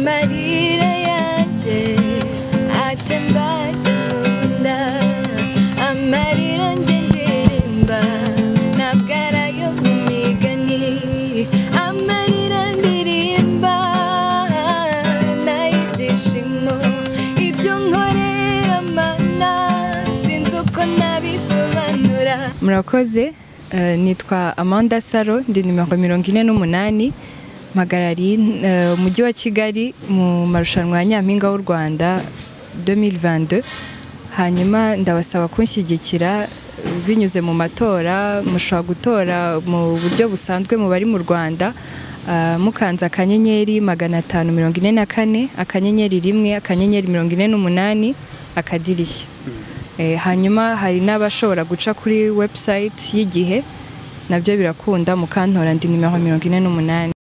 amarira yanjye atemba akunda amarira njye ndirimba ntabwo ari ayo mu migani amarira ndirimba nay'ibyishimo ibyo nkorera mana sinzi uko nabisobanura murakoze eh, nitwa amanda saro ndi nimero mirongo ine n'umunani mpagarariye eh, umujyi wa kigali mu marushanwa ya nyampinga w'u rwanda 2022 hanyuma ndabasaba kunshyigikira binyuze mu matora mushobora gutora mu buryo busanzwe mubari mu rwanda ah, mukanze akanyenyeri magana atanu mirongo ine na kane akanyenyeri rimwe akanyenyeri mirongo ine n'umunani akadirishya Eh, hanyuma hari n'abashobora guca kuri website y'igihe nabyo birakunda mukantora ndi nimero mirongo ine n'umunani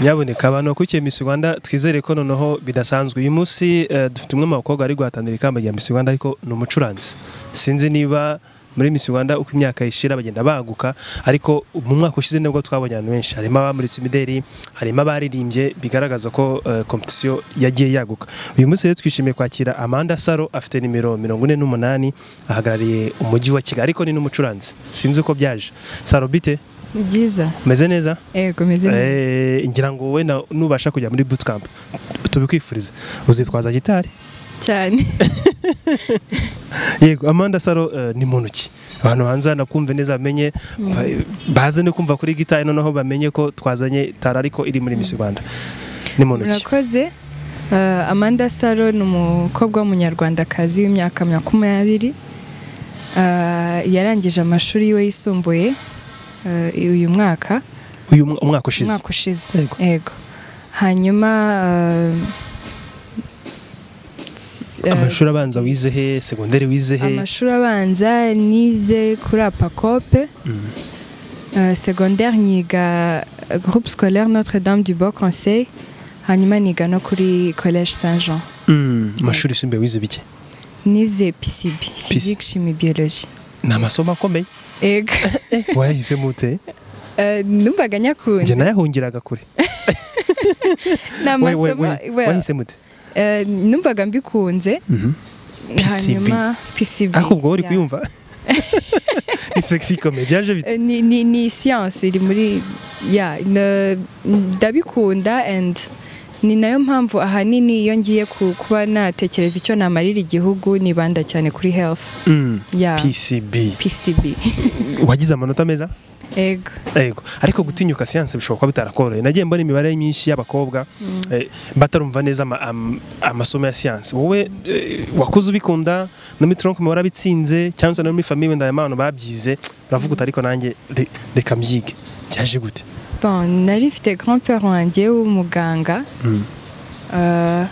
nyaboneka abantu bakurikiye Miss Rwanda twizere ko noneho bidasanzwe uyu munsi eh, dufite umwe mu bakobwa ari guhatanira ikamba rya Miss Rwanda ariko ni umucuranzi sinzi niba muri Miss Rwanda uko imyaka ishira bagenda baguka ariko mu mwaka ushize nibwo twabonye abantu benshi harimo abamuritse imideri harimo abaririmbye bigaragaza ko eh, competition yagiye yaguka uyu munsi rero twishimiye kwakira Amanda Saro afite nimero 48 ahagarariye umujyi wa Kigali ariko ni n'umucuranzi sinzi uko byaje Saro bite byiza meze neza yego meze neza Eh, ngira ngo wenda nubasha kujya muri bootcamp tubikwifuriza uzitwaza gitari cyane yego amanda saro eh, ni muntu ki abantu hanze banakumve neza bamenye ba- baze no kumva kuri gitari noneho bamenye ko twazanye tara ariko iri muri Miss Rwanda ni muntu ki murakoze Eh, amanda saro ni umukobwa w'umunyarwandakazi w'imyaka makumyabiri Eh, yarangije amashuri yiwe yisumbuye eh, uyu mwaka uyu mwa- umwaka ushize umwaka ushize Yego. yego hanyuma eh, s- eh, amashuri abanza wize he segonderi wize he amashuri abanza nize kuri apacope Mm. Euh, secondaire niga euh, groupe scolaire Notre-Dame du Beau Conseil hanyuma niga no kuri collège Saint-Jean Mm, amashuri yisumbuye wize bike nize PCB physique chimie biologie ni amasomo akomeye ego wayahisemo ute Euh, numvaga njye nyakunze nayahungiraga kure ni We- we- amasomo we- well, wayahisemo ute euh, numvaga mbikunze Mhm. PCB. hanyuma PCB ariko ubwo uri yeah. kwiyumva ni sexy comme byaje bite Euh, ni, ni, ni science iri muri ya na- ndabikunda and ni nayo mpamvu ahanini iyo ngiye ku- kuba natekereza icyo namarira igihugu nibanda cyane kuri health Mm. ya PCB PCB wagize amanota meza ego yego ariko gutinyuka siyanse bishobora kuba bitarakoroheye nagiye mbona imibare myinshi y'abakobwa eh, batarumva neza ama- am- amasomo ya siyanse wowe eh, wakuze ubikunda no muri tronc warabitsinze cyangwa se no muri famiye wenda harimo abantu babyize uravuga uti ariko nanjye re- reka mbyige byaje gute bon nari mfite grand père wanjye w'umuganga Uh,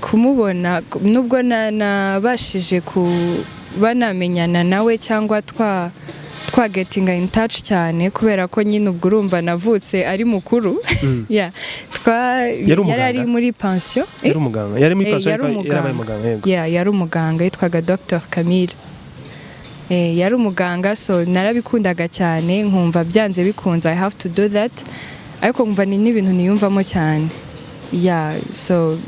kumubona ku- nubwo na- nabashije kuba namenyana nawe cyangwa twa twagetinga in touch cyane kubera ko nyine ubwo urumva navutse ari mukuru Mm. yeah. twa Yari umuganga? yari ari muri pansiyo yari umuganga yari muri Eh, pasari yari umuganga. yarabaye umuganga yego yeah, yari umuganga yitwaga dr camille Eh, yari umuganga so narabikundaga cyane nkumva byanze bikunze i have to do that ariko nkumva ni n'ibintu niyumvamo cyane yeah, so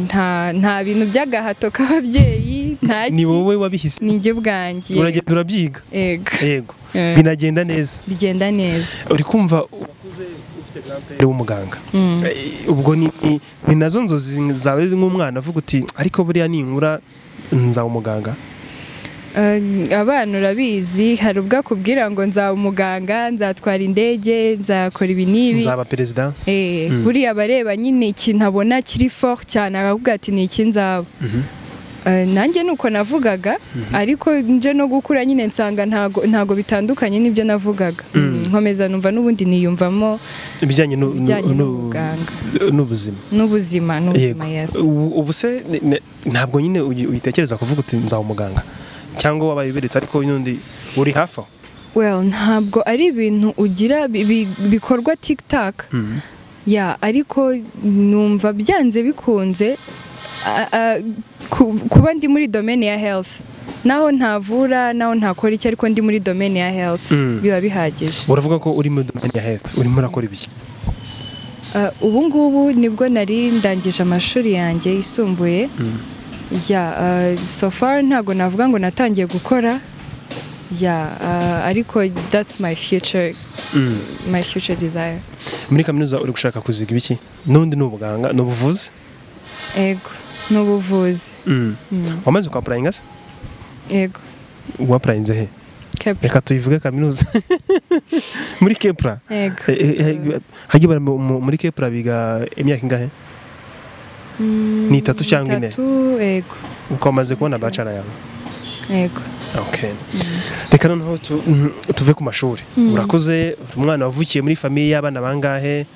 nta, nta bintu by'agahato k'ababyeyi nta ni ki wowe wabihise ni njye bwanjye uragenda urabyiga Yego. yego Eh. binagenda neza bigenda neza uri kumva ukuze ufite grandpere w'umuganga Eh, ubwo ni ni- ni nazo nzozi zawe nk'umwana avuga uti ariko buriya ninkura nzaba umuganga Eh, abana urabizi hari ubwo akubwira ngo nzaba umuganga nzatwara indege nzakora ibi n'ibi nzaba perezida Eh, buriya abareba nyine ikintu abona kiri fort cyane aravuga ati ni iki nzaba Eh, nanjye ni uko navugaga ariko nje no gukura nyine nsanga ntago, ntago bitandukanye n'ibyo navugaga Mm, nkomeza numva n'ubundi niyumvamo ibijyanye nu- ibijyanye nu- nu- n'ubuganga n'ubuzima n'ubuzima n'ubuzima yes Ubu- ubu se ni- ni- ntabwo nyine uyi- uyitekereza kuvuga uti nzaba umuganga cyangwa wabaye uberetse ariko n'undi uri hafi aho well ntabwo ari ibintu ugira bi- bi- bikorwa tiktak ya ariko numva byanze bikunze a- a- ku- kuba ndi muri domaine ya health naho ntavura naho ntakora iki ariko ndi muri domene ya health Mm. biba bihagije uravuga ko uri muri domeni ya health urimo urakora ibiki Eh, ubu ngubu nibwo nari ndangije amashuri yanjye yisumbuye ya eh, so far ntago navuga ngo natangiye gukora ya eh, ariko that's my future my future desire muri kaminuza uri gushaka kuziga ibiki n'undi ni ubuganga ni ubuvuzi ego ni ubuvuzi wamaze kwapurayinga se ego wapurayinze he Kepler. reka tuyivuge kaminuza muri kepura ego hajya bara muri kepura biga imyaka ingahe Mm, ni itatu cyangwa ine? itatu, ego uko wamaze kubona bacara yawe ego Okay. reka noneho tu- mm, tuve ku mashuri Mm. urakuze uri umwana wavukiye muri famiye y'abana bangahe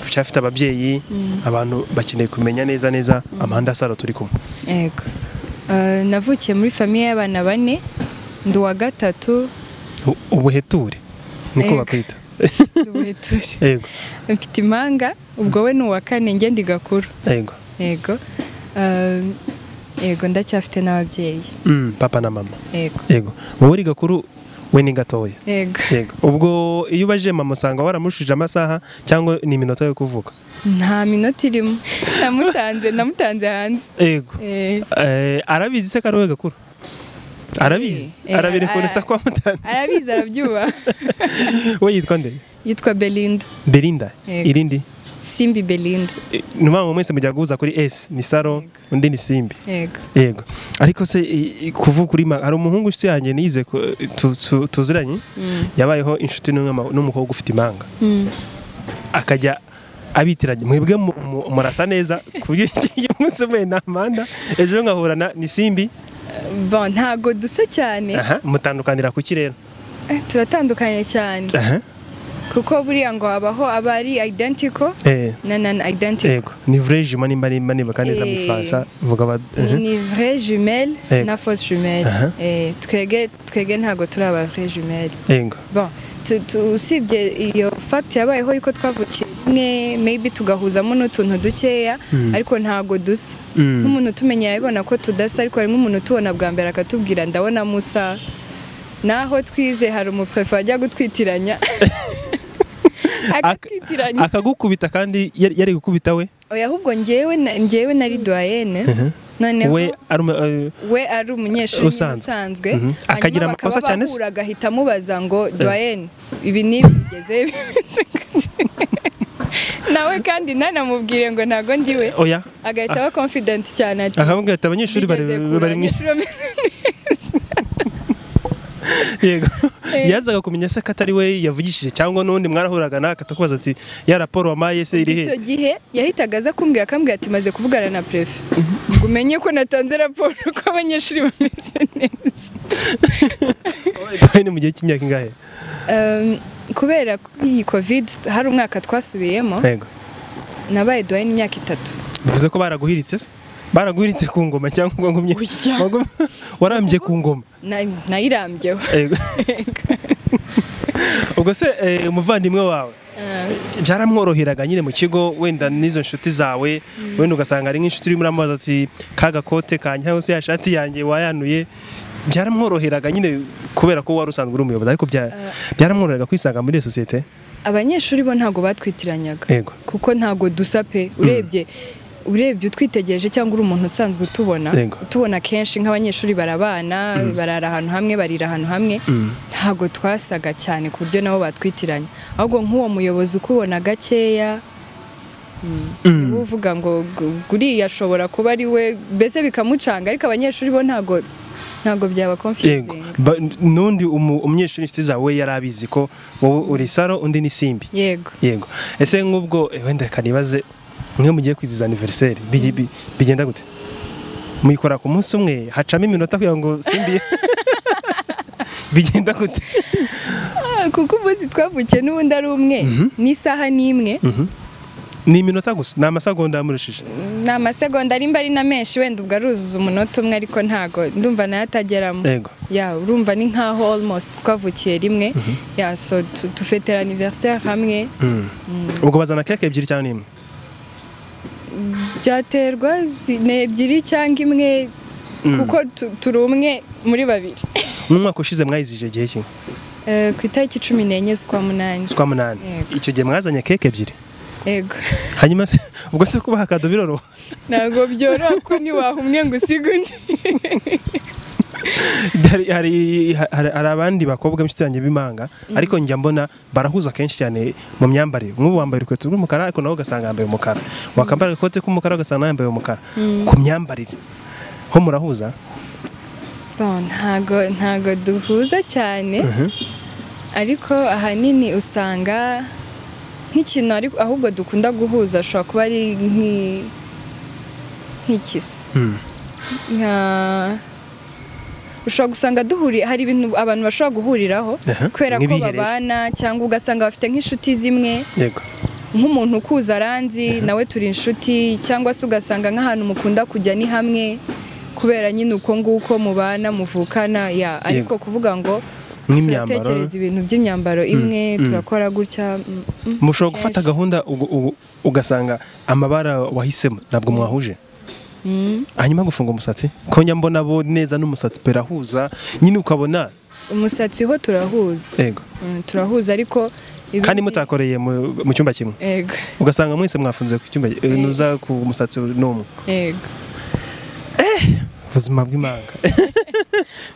ucyafite ababyeyi abantu bakeneye kumenya neza neza amahanda asaro turi kumwe ego Eh, navukiye muri famiye y'abana bane ndi uwa gatatu U- ubuheture niko Yego. bakwita ndi ubuheture. yego mfite impanga ubwo we ni uwa kane ngende igakuru yego yego Eh, yego ndacyafite n'ababyeyi Mm, papa na mama yego yego wowe uri gakuru we ni gatoya yego yego ubwo iyo ubajije mama usanga waramushije amasaha cyangwa ni iminota yo kuvuka nta minota irimo namutanze namutanze hanze yego Eh, Eh, arabizi se ko ari wowe gakuru arabizi Eh, eh, arabirekonesa ara- kwa mutanzi arabizi arabyuba we yitwa nde yitwa belinda belinda Yego. irindi simbi belinda ni ukuvuga ngo mwese mujya guhuza kuri esi ni saro undi ni simbi yego yego ariko se i- i- kuvuga uri ma- hari umuhungu inshuti yanjye niyize ko, eh, tu- tu- tuziranye Mm, yabayeho inshuti n'umwe- n'umukobwa ufite imanga mm. akajya abitiranya mwebwe mu- mu- murasa neza ku buryo uyu munsi umwe ni amanda ejo nkahurana ni simbi Bon, ntago dusa cyane aha mutandukanira ku kirere Eh, turatandukanye cyane aha kuko buriya ngo habaho aba ari identical eh na non identical yego ni vrai jument nimba nimba nibuka neza mu Eh. gifaransa vuga ba ni ni vrai jumelle Yego. na fausse jumelle Aha. Eh, twege twege ntago turi aba vrai jumelle yego bon tu- tu- usibye iyo fact yabayeho yuko twavukiye rimwe maybe tugahuzamo n'utuntu dukeya Mm. ariko ntago dusa Mm. nk'umuntu utumenyera abibona ko tudasa ariko hari nk'umuntu utubona bwa mbere akatubwira ndabona musa naho twize hari umuprefe wajya gutwitiranya akatwitiranya akagukubita kandi yari yari gukubita we oya ahubwo njyewe na- njyewe nari doyenne noneho we ari umu- eh, we ari umunyeshuri nyine Usanzwe. usanzwe Mhm. hanyuma Akagira bakaba amakosa cyane se? bahura agahita amubaza ngo doyenne ibi n'ibi bigeze bimeze gute?" nawe kandi nanamubwire ngo ntago ndiwe oya agahita aba confident cyane ati akavuga ati abanyeshuri bari "Bigeze kure, bari mu abanyeshuri bameze yego Eh. yazaga kumenya se ko atari we yavugishije cyangwa n'undi mwarahuraga nawe akatakubaza ati ya raporo wampaye se iri he icyo gihe yahitaga aza kumbwira akambwira ati maze kuvugana na prefe ngo umenye ko natanze raporo ko abanyeshuri bameze neza Oya, ni mu gihe cy'imyaka ingahe Um, kubera ko iyi covid hari umwaka twasubiyemo yego nabaye duhaye imyaka itatu bivuze ko baraguhiritse se baraguhiritse ku ngoma cyangwa wagumye wagumye- warambye ku ngoma Na- nayirambyeho Yego. ubwo se eh, umuvandimwe wawe Uh, byaramworoheraga nyine mu kigo wenda n'izo nshuti zawe wenda ugasanga ari nk'inshuti urimo uramubaza ati ka gakote kanyaho se ya shati yanjye wayanuye byaramworoheraga nyine kubera ko wari usanzwe uri umuyobozi ariko bya- byaramworoheraga kwisanga muri iyo sosiyete abanyeshuri bo ntago batwitiranyaga yego kuko ntago dusa pe urebye urebye utwitegereje cyangwa uri umuntu usanzwe utubona Yego. utubona kenshi nk'abanyeshuri barabana barara ahantu hamwe barira ahantu hamwe Mm. ntago twasaga cyane ku buryo nabo batwitiranya ahubwo nk'uwo muyobozi ukubona gakeya niba uvuga ngo gu- guriya ashobora kuba ari we mbese bikamucanga ariko abanyeshuri bo ntago ntago byaba yego confusinga Ba- n'undi umu- umunyeshuri inshuti zawe we yari abizi ko wowe uri saro undi ni simbi yego yego ese nk'ubwo eh, wenda kanibaze mwe mugiye kwizihiza aniveriseri bigi- bi- bigenda gute muyikora ku munsi umwe hacamo iminota kugira ngo simbi bigenda gute Ah, kuko umunsi twavukiye n'ubundi ari umwe n'isaha n'imwe ni iminota gusa ni amasegonda yamurushije ni amasegonda arimba ari na menshi wenda ubwo aruzuza umunota umwe ariko ntago ndumva nayo atageramo yego ya urumva ni nkaho almost twavukiye rimwe ya so tu- dufetera anniversaire hamwe Mm. ubwo bazana keke ebyiri cyangwa n'imwe byaterwa zi- ni ebyiri cyangwa imwe kuko tu- turi umwe muri babiri mu mwaka ushize mwayizije igihe kimwe Eh, ku itariki cumi n'enye z'ukwa munani z'ukwa munani Yego. icyo gihe mwazanye keke ebyiri yego hanyuma se ubwo se kubaha akado biroroha ntabwo byoroha ko ntiwaha umwe ngo usige undi hari, hari, hari, hari abandi bakobwa b'inshuti yanjye b'imanga ariko njya mbona barahuza kenshi cyane mu myambarire nk'ubu wambaye urukweto rw'umukara ariko nawe ugasanga yambaye umukara wakambara agakote k'umukara ugasanga nawe yambaye umukara ku myambarire ho murahuza Bon, ntago ntago duhuza cyane ariko ahanini usanga nk'ikintu ariko ahubwo dukunda guhuza ashobora kuba ari nk'i- nk'ikisi nka ushobora gusanga duhuriye hari ibintu abantu bashobora guhuriraho Aha, kubera ko nk'ibiherere. babana cyangwa ugasanga bafite nk'inshuti zimwe yego nk'umuntu ukuza aranzi nawe turi inshuti cyangwa se ugasanga nk'ahantu mukunda kujya ni hamwe kubera nyine uko nguko mubana muvukana ya ariko kuvuga ngo nk'imyambaro turatekereza ibintu by'imyambaro imwe turakora gutya mm, mm, mushobora gufata kenshi. gahunda ugu- ugu- ugasanga amabara wahisemo ntabwo mwahuje Mm. hanyuma gufunga umusatsi ko njya mbona bo neza n'umusatsi birahuza nyine ukabona umusatsi ho turahuza yego Mm, turahuza ariko ibindi- kandi mutakoreye mu- mu cyumba kimwe Yego, ugasanga mwese mwafunze ku cyumba eh, nuza ku musatsi n'umwe yego. ubuzima bw'imanga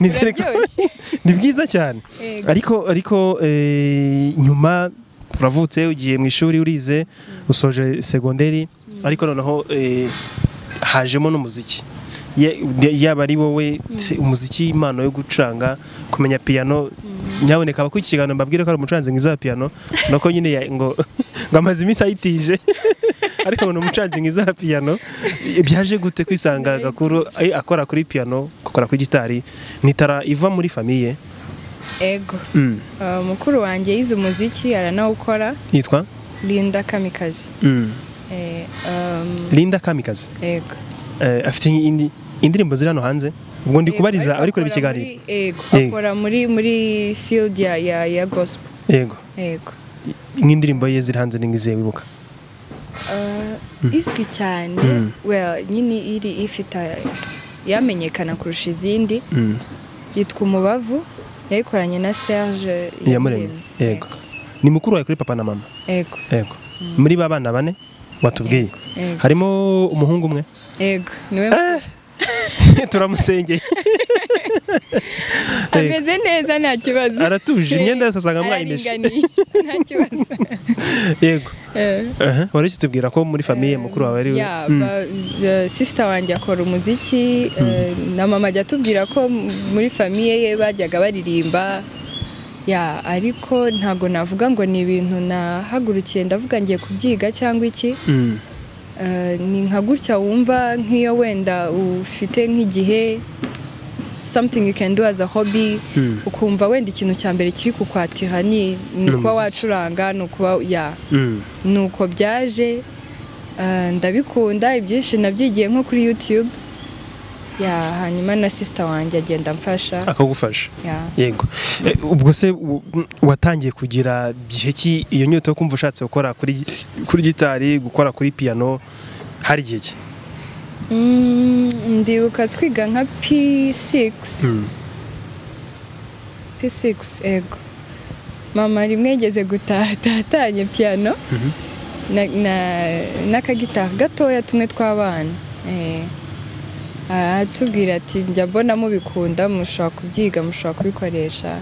Nizere ko- Biraryoshye. ni bwiza cyane Yego. ariko ariko eh, nyuma uravutse ugiye mu ishuri urize usoje segonderi ariko noneho eh, hajemo n'umuziki Ye- de- yaba ari wowe se, umuziki impano yo gucuranga kumenya piyano nyaboneka abakurikiye ikiganiro mbabwire ko ari umucuranzi mwiza wa piyano nuko nyine ya- ngo ngo amaze iminsi ayitije ariko ni umucuranzi mwiza wa piyano byaje gute kwisanga gakuru eh, akora kuri piyano akora kuri gitari nitara iva muri famiye Yego. Uh, mukuru wanjye yize umuziki aranawukora yitwa Linda Kamikazi Eh, um, Linda Kamikazi yego Eh, afite indi indirimbo ziri hano hanze ubwo ndi Yego, kubariza ariko ari kureba akora ikiganiro muri- Yego, Yego. akora muri muri field ya ya ya gospel. yego Yego. nk'indirimbo ye ziri hanze n'ingiziye wibuka Uh, izwi cyane Mm. well nyine iri ifite yamenyekana kurusha izindi yitwa umubavu yayikoranye na Serge Iyamuremye, yego. ni mukuru wawe kuri papa na mama Yego. yego muri ba bana bane watubwiye Yego. harimo umuhungu umwe Yego. Niwe turamusengeye ameze neza nta kibazo. aratuje imyenda yose asanga mwayimeshe Araringaniye, nta kibazo. yego Eh. Aha, wari ukitubwira ko muri famiye mukuru wawe ari we Yeah, Mm. ba- the sister wanjye akora umuziki eh, na mama ajya atubwira ko m- muri famiye ye bajyaga baririmba ya ariko ntago navuga ngo ni ibintu nahagurukiye ndavuga ngiye kubyiga cyangwa iki Mm. Eh, ni nka gutya wumva nk'iyo wenda ufite nk'igihe something you can do as a hobby Mm. ukumva wenda ikintu cya mbere kiri kukwatira ni ni Ni ukuba umuziki. wacuranga ni ukuba ya Mm. nuko byaje eh, ndabikunda ibyinshi nabyigiye nko kuri YouTube ya hanyuma na sisita wanjye agenda amfasha akagufasha ya yego Eh, ubwo se u- watangiye kugira gihe ki iyo nyota yo kumva ushatse gukora kuri kuri gitari gukora kuri piano hari igihe ki Mm, ndibuka twiga nka P6 P6 ego mama rimwe yigeze gutaha tatanye piano Mhm. na- na- n'akagitari gatoya tumwe tw'abana Eh, aratubwira ati njya mbona mubikunda mushobora kubyiga mushobora kubikoresha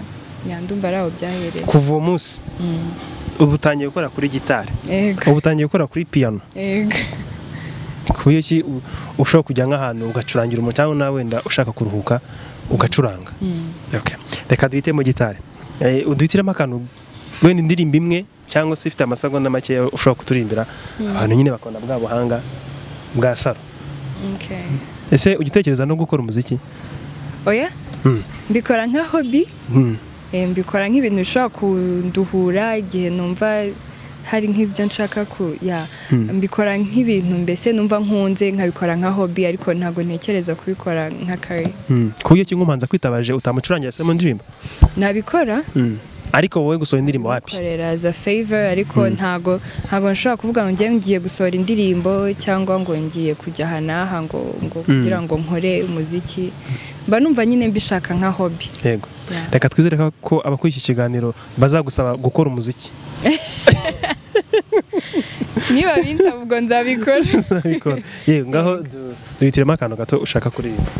yandumva ari aho byahereye kuva uwo munsi ubu utangiye gukora kuri gitari Ego, ubu utangiye gukora kuri piano ego. ku buryo ki u- ushobora kujya nk'ahantu ugacurangira umuntu cyangwa nawe wenda ushaka kuruhuka ugacuranga Okay. reka duhite mu gitari Eh, uduhitiremo akantu wenda indirimbo imwe cyangwa se ifite amasegonda make ushobora kuturirimbira abantu nyine bakabona bwa buhanga bwa saro Okay. ese ugitekereza no gukora umuziki oya mbikora nka hobi Eh, mbikora nk'ibintu bishobora kunduhura igihe numva hari nk'ibyo nshaka ku ya mbikora nk'ibintu mbese numva nkunze nkabikora nka hobi ariko ntabwo ntekereza kubikora nka kare ku buryo ki nk'umuhanzi akwitabaje utamucurangira se mu ndirimbo nabikora ariko wowe gusohora indirimbo wapi korera as a favor ariko ntago ntago nshobora kuvuga ngo ngiye ngiye gusohora indirimbo cyangwa ngo ngiye kujya aha n'aha ngo ngo kugira ngo nkore umuziki mba numva nyine mbishaka nka hobby yego Yeah. reka twizere ko- ko abakora iki kiganiro bazagusaba gukora umuziki niba binsaba ubwo nzabikora Nzabikora. yego ngaho du- duhitiremo akantu gato ushaka kuririmba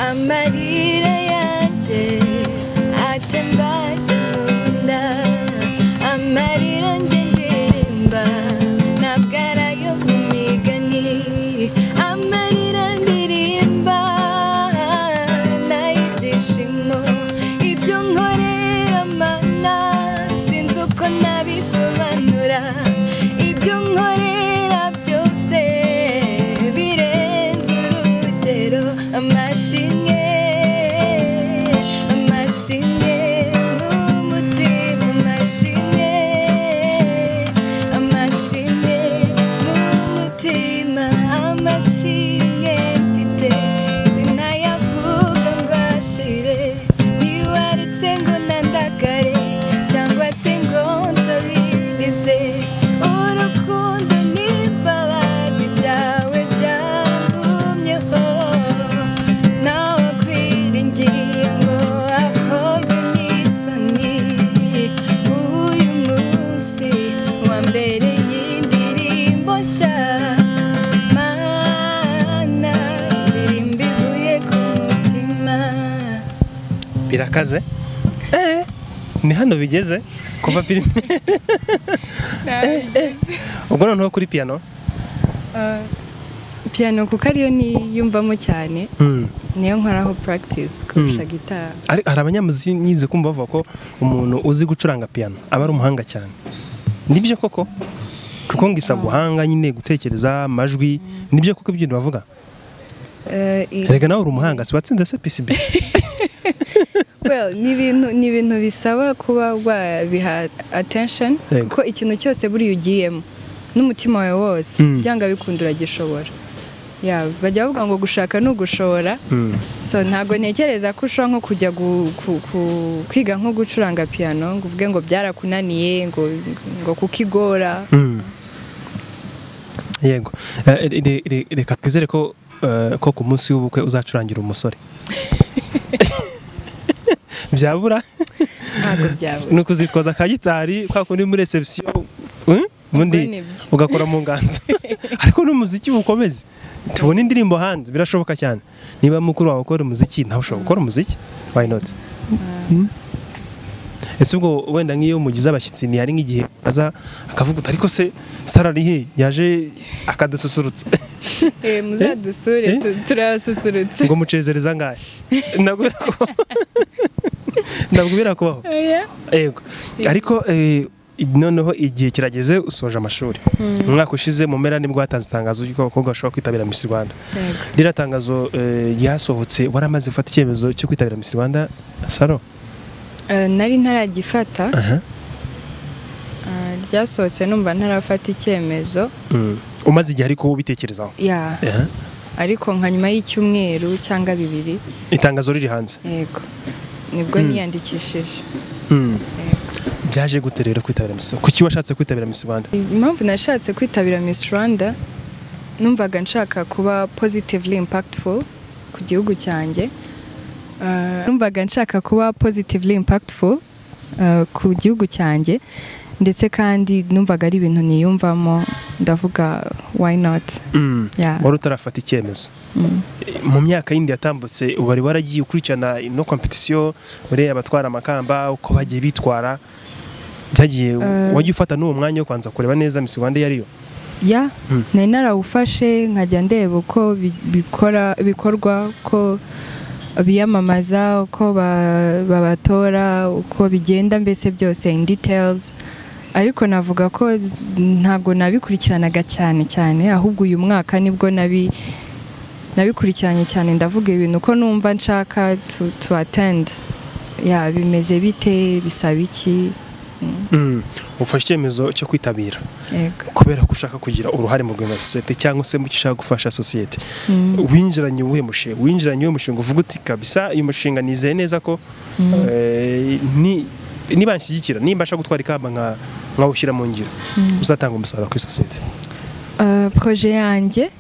amarira yanjye atemba ajya mu nda amarira njye ndirimba ntabwo ari ayo mu migani amarira ndirimba nay'ibyishimo ibyo nkorera mana sinzi uko nabisobanura ibyo nkorera byose birenze urugero amashimwe amashimwe n'umutima amashimwe amashimwe n'umutima amashimwe mfite sinayavuga ngo ashire ntiwaretse ngo nandagare cyangwa se ngo nsabirize urukundo n'imbabazi byawe byangumyeho nawe kwiringira ngo akorwe n'isoni uyu munsi wa mbere y'indirimbo nshya mana indirimbo ivuye ku mutima birakaze Eh, ni hano bigeze kuva filime ubwo noneho kuri piyano Ah, piano kuko ariyo niyumvamo cyane niyo nkoraho practice kurusha Mm. gitari Ari- hari abanyamuzinyizi kumva bavuga ko umuntu uzi gucuranga piyano aba ari umuhanga cyane nibyo koko kuko ngo isa guhanga nyine gutekereza amajwi nibyo koko ibyo bavuga Eh, i- reka nawe uri umuhanga si watsinze se PCB well, ni ibintu ni ibintu bisaba kuba wabiha attention Yego. kuko ikintu cyose buriya ugiyemo n'umutima wawe wose Mm. byanga bikunda uragishobora Yeah, bajya bavuga ngo gushaka ni ugushobora Mm. so ntabwo ntekereza ko ushobora nko kujya gu- ku- ku- kwiga nko gucuranga piano ngo uvuge ngo byarakunaniye ngo ngo kukigora Mm. yego Eh, re- re- re- reka twizere ko eh, ko ku munsi w'ubukwe uzacurangira umusore byabura ntabwo byabura ni ukuzitwaza ka gitari kwa kundi muri reception eh, ubundi nibyo. ugakora mu nganzo ariko n'umuziki ukomeze tubona indirimbo hanze birashoboka cyane niba mukuru wawe ukora umuziki nawe ushobora gukora umuziki why not Mm. ese ubwo wenda nk'iyo mugize abashyitsi ntihari nk'igihe aza akavuga uti ariko se sarari he yaje akadususurutsa Eh, muzadusure Eh? tu- turabasusurutse ngo mucezereza ngahe ntabwo birakubaho ntabwo birakubaho Oya. Ego. Ariko eh, noneho igihe kirageze usoje amashuri. Umwaka ushize mu mpera nibwo hatanze itangazo ry'uko abakobwa bashobora kwitabira Miss Rwanda. Yego. Ririya tangazo eh, ryasohotse waramaze gufata icyemezo cyo kwitabira Miss Rwanda Saro. Eh, nari ntaragifata Aha. Ah, ryasohotse numva ntarafata icyemezo Mm. Umaze igihe ariko ubitekerezaho. ya Aha. ariko nka nyuma y'icyumweru cyangwa bibiri Itangazo riri hanze. yego nibwo niyandikishije Mm. Byaje gute rero kwitabira Miss Rwanda? Kuki washatse kwitabira Miss Rwanda? impamvu nashatse kwitabira miss rwanda numvaga nshaka kuba positively impactful ku gihugu cyanjye Ah, numvaga nshaka kuba positively impactful ah, ku gihugu cyanjye ndetse kandi numvaga ari ibintu niyumvamo ndavuga why not Mm. Yeah. Wari utarafata icyemezo. Mm. mu myaka yindi yatambutse wari waragiye ukurikirana ino kompetisiyo ureba abatwara amakamba uko bagiye bitwara byagiye Eh. wagiye ufata n'uwo mwanya wo kubanza kureba neza Miss Rwanda iyo ariyo ya Mm. nari narawufashe nkajya ndeba uko bi- bikora bikorwa uko biyamamaza uko ba- babatora uko bigenda mbese byose in details ariko navuga ko z- ntabwo nabikurikiranaga cyane cyane ahubwo uyu mwaka nibwo nabi nabikurikiranye cyane ndavuga ibintu ko numva nshaka to, to attend ya bimeze bite bisaba iki ufashe icyemezo cyo kwitabira yego kubera ko ushaka kugira uruhare mu rwego rwa sosiyete cyangwa se mu cyo ushaka gufasha sosiyete Mm. winjiranye uwuhe mushinga winjiranye uwuhe mushinga uvuga uti kabisa uyu mushinga nizeye neza ko eh, ni nibanshyigikira nimbasha gutwara ikamba nka- nkawushyira mu ngiro uzatanga umusaruro kuri sosiyete Uh, projet yanjye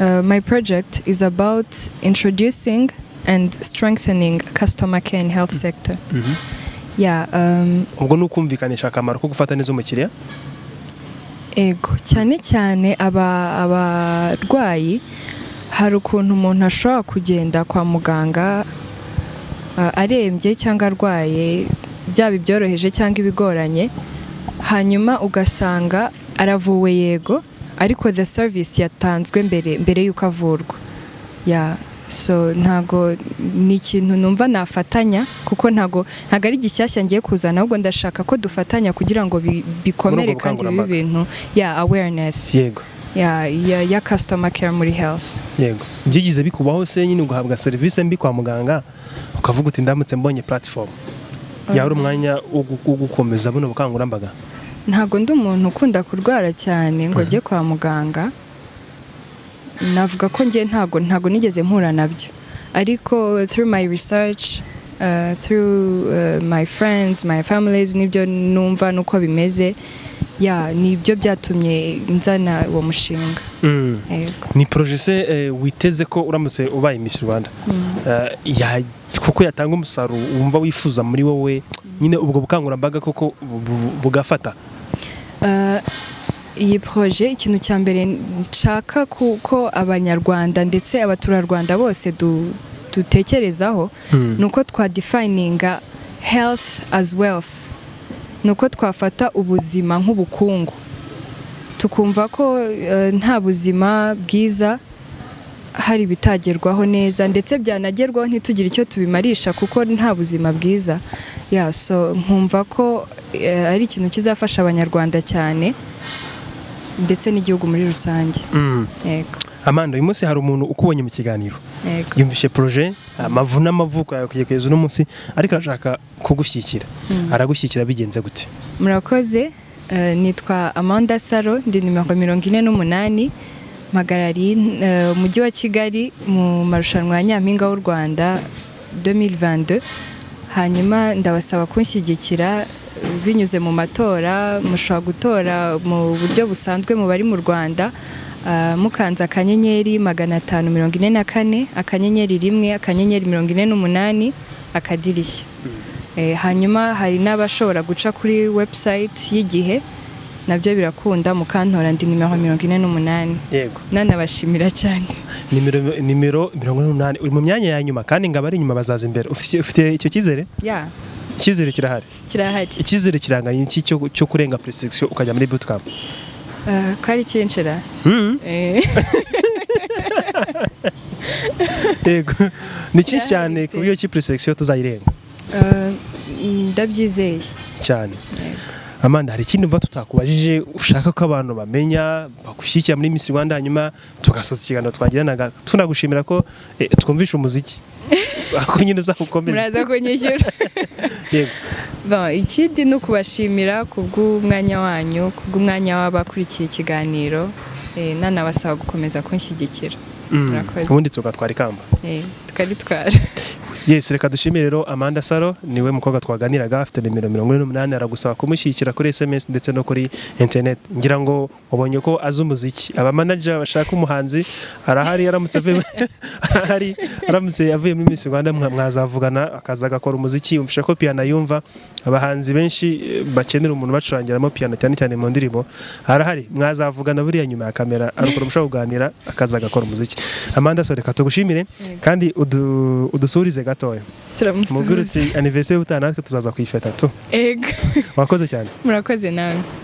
uh, my project is about introducing and strengthening customer care in health sector yeah um, ubwo ni ukumvikanisha akamaro ko gufata neza umukiriya ego cyane cyane aba- abarwayi hari ukuntu umuntu ashobora kugenda kwa muganga uh, arembye cyangwa arwaye byaba ibyoroheje cyangwa ibigoranye hanyuma ugasanga aravuwe yego ariko the service yatanzwe mbere mbere y'uko avurwa ya so ntago ni ikintu numva nafatanya kuko ntago ntago ari gishyashya ngiye kuzana ahubwo ndashaka ko dufatanya kugira ngo bi- bikomere kandi bibe bukangurambaga. ibintu ya awareness yego ya ya- ya customer care muri health yego byigize bikubaho se nyine ugahabwa serivisi mbi kwa muganga ukavuga uti ndamutse mbonye platifomu yawe uri umwanya wo gu- wo gukomeza buno bukangurambaga ntago ndi umuntu ukunda kurwara cyane ngo njye kwa muganga navuga ko njye ntago ntago nigeze mpura nabyo ariko through my research uh, through uh, my friends my families nibyo numva nuko bimeze ya nibyo byatumye nzana uwo mushinga yego ni poroje se eh, witeze ko uramutse ubaye Miss Rwanda eh, ya- kuko yatanga umusaruro wumva wifuza muri wowe nyine ubwo bukangurambaga koko bu- bu- bugafata Uh, iyi proje ikintu cya mbere nshaka kuko abanyarwanda ndetse abaturarwanda bose du, dutekerezaho ni uko twadefininga health as wealth ni uko twafata ubuzima nk'ubukungu tukumva ko eh, nta buzima bwiza hari ibitagerwaho neza ndetse byanagerwaho ntitugire icyo tubimarisha kuko nta buzima bwiza ya so nkumva ko eh, ari ikintu kizafasha abanyarwanda cyane ndetse n'igihugu muri rusange yego amanda uyu munsi hari umuntu ukubonye mu kiganiro yego yumvishe poroje amavu n'amavuko yawe kujya kugeza uno munsi ariko arashaka kugushyigikira aragushyigikira bigenze gute murakoze eh, nitwa amanda saro ndi nimero mirongo ine n'umunani mpagarariye eh, umujyi wa kigali mu marushanwa ya nyampinga w'u rwanda 2022 hanyuma ndabasaba kunshyigikira binyuze mu matora mushobora gutora mu buryo busanzwe mu bari mu rwanda eh, mukanze akanyenyeri magana atanu mirongo ine na kane akanyenyeri rimwe akanyenyeri mirongo ine n'umunani akadirishya Eh, hanyuma hari n'abashobora guca kuri website y'igihe nabyo birakunda mukantora ndi nimero mirongo ine n'umunani yego nanabashimira cyane nimero nimero mirongo ine n'umunani uri mu myanya ya nyuma kandi ngabo ari inyuma bazaza imbere Ufite- ufite icyo cyizere ya icyizere kirahari kirahari icyizere kiranganye iki cyo cyo kurenga presection ukajya muri bootcamp Eh, ko ari kinshira Eh, yego ni Kirahari cyinshi cyane ku pe. buryo ki presection tuzayirenga eh, ndabyizeye cyane amanda hari ikindi mva tutakubajije ushaka ko abantu bamenya bagushyigikira muri Miss Rwanda hanyuma tugasoza ikiganiro twagiranaga tunagushimira ko eh, twumvishe umuziki ako nyine uzakomeza muraza kunyishyura yego Bon, ikindi ni ukubashimira ku bw'umwanya wanyu ku bw'umwanya w'abakurikiye ikiganiro eh, nanabasaba gukomeza kunshyigikira Mm. Murakoze. ubundi tugatwara ikamba Eh, tukaritwara yes reka dushimire rero amanda saro niwe mukobwa twaganiraga afite nimero mirongo ine n'umunani aragusaba kumushyigikira kuri sms ndetse no kuri internet ngira ngo wabonye ko azi umuziki abamanager bashaka umuhanzi arahari aramutse avuye arahari aramutse avuye muri miss rwanda mwa- mwazavugana akaza agakora umuziki yumvisha ko piano yumva abahanzi benshi eh, bakenera umuntu bacurangiramo piano cyane cyane mu ndirimbo arahari mwazavugana buriya nyuma ya kamera arukora mushaka kuganira akaza agakora umuziki amanda saro reka tugushimire kandi udu- udusurize gatoya mubwire turamusubiza uti anniversaire utaha natwe tuzaza kuyifata tu ego wakoze cyane murakoze nawe